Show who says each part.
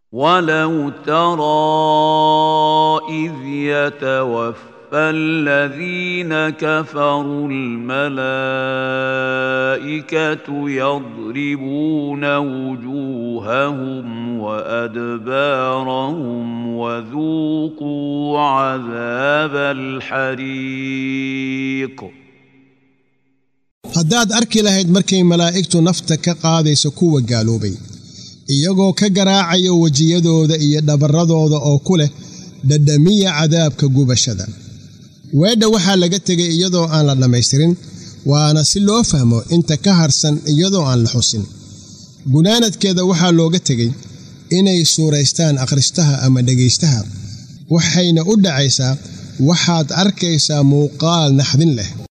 Speaker 1: ولو ترى إذ يتوفى الذين كفروا الملائكة يضربون وجوههم وأدبارهم وذوقوا عذاب الحريق
Speaker 2: haddaad arki lahayd markay malaa'igtu nafta ka qaadayso kuwa gaaloobay iyagoo ka garaacaya wejiyadooda iyo dhabarradooda oo ku leh dhadhamiya cadaabka gubashada weedha waxaa laga tegay iyadoo aan la dhammaystirin waana si loo fahmo inta ka harsan iyadoo aan la xusin gunaanadkeeda waxaa looga tegey inay suuraystaan akhristaha ama dhegaystaha waxayna u dhacaysaa waxaad arkaysaa muuqaal naxdin leh